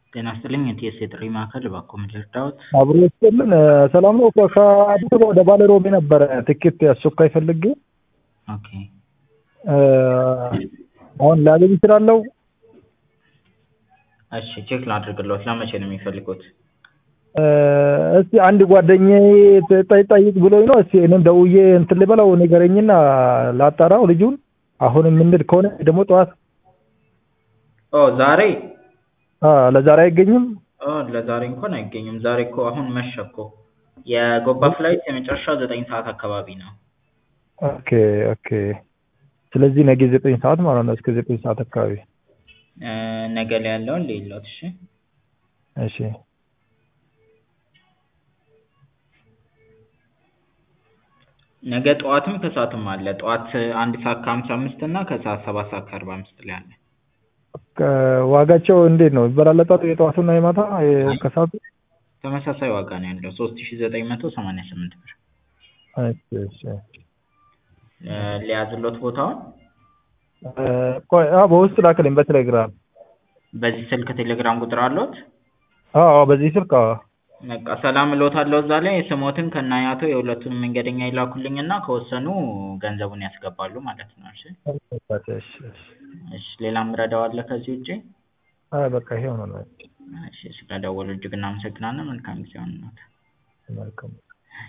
ጤና ይስጥልኝ የቲኤስ የጥሪ ማዕከል እባክዎ ምን ልርዳዎት? አብሮ ይስጥልን ሰላም ነው። ከአዲስ አበባ ወደ ባሌ ሮቤ ነበረ ትኬት አስቸኳይ ፈልጌ ኦኬ አሁን ላገኝ እችላለሁ? እሺ ቼክ ላድርግልዎት ለመቼ ነው የሚፈልጉት? እስቲ አንድ ጓደኛዬ ጠይ- ጠይቅ ብሎኝ ነው። እስቲ እኔም ደውዬ እንትን ልበለው ንገረኝና ላጣራው ልጁን አሁን የምንሄድ ከሆነ ደግሞ ጠዋት ኦ ዛሬ አ ለዛሬ አይገኝም? ኦ ለዛሬ እንኳን አይገኝም። ዛሬ እኮ አሁን መሸ እኮ የጎባ ፍላይት የመጨረሻው ዘጠኝ ሰዓት አካባቢ ነው። ኦኬ ኦኬ። ስለዚህ ነገ ዘጠኝ ሰዓት ማለት ነው። እስከ ዘጠኝ ሰዓት አካባቢ እ ነገ ላይ ያለውን ልይልዎት እሺ እሺ ነገ ጠዋትም ከሰዓትም አለ። ጠዋት አንድ ሰዓት ከሀምሳ አምስት እና ከሰዓት ሰባት ሰዓት ከአርባ አምስት ላይ አለ። ዋጋቸው እንዴት ነው? ይበላለጣሉ? የጠዋቱና የማታ ከሰዓቱ? ተመሳሳይ ዋጋ ነው ያለው ሶስት ሺ ዘጠኝ መቶ ሰማንያ ስምንት ብር። እሺ እሺ እ ሊያዝልዎት ቦታውን? እ ቆይ አዎ በውስጥ ላክልኝ በቴሌግራም። በዚህ ስልክ ቴሌግራም ቁጥር አለዎት? አዎ አዎ በዚህ ስልክ አዎ። በቃ ሰላም እልዎታለሁ እዛ ላይ ስሞትን ከነ አያቶ የሁለቱንም መንገደኛ ይላኩልኝና ከወሰኑ ገንዘቡን ያስገባሉ ማለት ነው። እሺ እሺ እሺ እሺ ሌላ የምረዳው አለ ከዚህ ውጪ? አይ በቃ ይሄው ነው። እሺ ስለደወሉ እጅግ እናመሰግናለን። መልካም ጊዜ ይሁንልዎት። መልካም